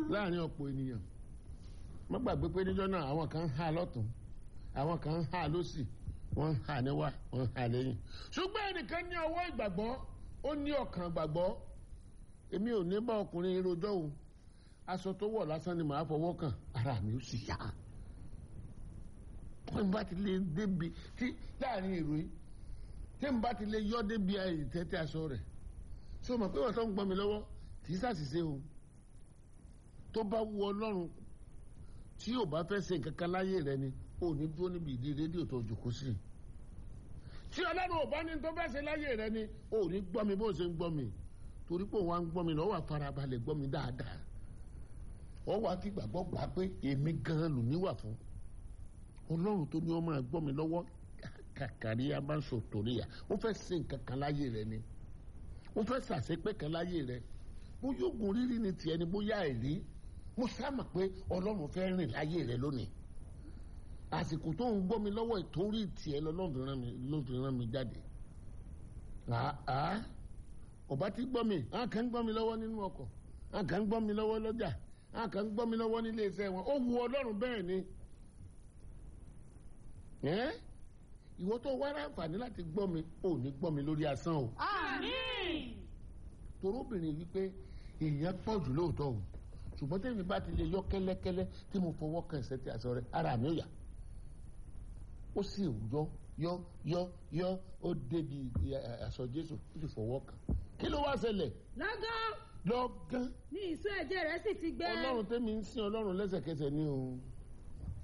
láàrin ọ̀pọ̀ ènìyàn má gbàgbé pé níjọ́ náà àwọn kan ń hà lọ́tún àwọn kan ń hà lọ́sì wọ́n ń hà níwá wọ́n ń hà lẹ́yìn ṣùgbọ́n ẹnìkan ní ọwọ́ ìgbàgbọ́ ó ní ọkàn ìgbàgbọ́ èmi ò ní bá ọkùnrin rojọ́ o aṣọ tó wọ̀ lásán ni màá fọwọ́ kàn ara mi ó sì yá tí n bá ti lè débi tí láàrin èrò yìí tí n bá ti lè yọ débi àìtẹ́tẹ́ aṣọ rẹ̀ ṣé o mọ̀ pé wọ́n tó ń gbọ́ mi lọ́wọ́ kì í ṣàṣìṣe o tó bá wu ọlọ́run tí yóò bá fẹ́ ṣe nǹkan kan láyé rẹ ni ò ní dúró níbi ìdí rédíò tó jòkó sí i tí ọlọ́run ò bá ní tó fẹ́ ṣe láyé rẹ ni ò ní gbọ́ mi bó ṣe ń gbọ́ mi torí pé òun wá ń gbọ́ mi lọ́wọ́ àfarabalẹ̀ gbọ́ mi dáadáa ọ wá fi gbàgbọ́ gbà pé èmi gan-an lù níwà fún ọlọ́run tó ní ọ máa gbọ́ mi lọ́wọ́ kàkàrí abáṣọ torí à ó fẹ́ ṣe nǹkan kan láyé rẹ ni ó fẹ́ ṣàṣepẹ́ kan láyé rẹ bóyá oògùn rírí ni tiẹ̀ ni bóyá àìrí mo sáàmà pé ọlọ́run fẹ́ rìn láyé rẹ lónìí àsìkò tó ń gbọ́ mi lọ́wọ́ ìtorí tiẹ̀ lọ́lọ́run rán mi jáde ọba ti gbọ́ mi àwọn kan ń gbọ́ mi lọ́wọ́ nínú ọkọ̀ àwọn kan ń gbọ́ mi lọ́wọ́ lọ́jà àwọn kan ń gbọ́ mi lọ́wọ́ nílé iṣẹ́ wọn ó wu ọlọ́run bẹ́ẹ̀ ni ìwọ tó wá ráǹfààní láti gbọ́ mi ò ní gbọ́ mi lórí asán o. àmín. torobìnrin wípé èèyàn pọ̀ jù lóòótọ́ o ṣùgbọ́n tèmi bá ti lè yọ kẹ́lẹ́kẹ́lẹ́ tí mo fọwọ́ kan ẹsẹ̀ tí a sọ rẹ ara mi ò yá ó sì yọ yọ yọ yọ ó débi aṣọ Jésù ó sì fọwọ́ kan kí ló wá ṣẹlẹ̀ lọ́gán lọ́gán ní ìṣó ẹ̀jẹ̀ rẹ̀ sì ti gbẹ. ọlọ́run tẹ́mi ń sin ọlọ́run lẹ́sẹ̀kẹsẹ̀ ni o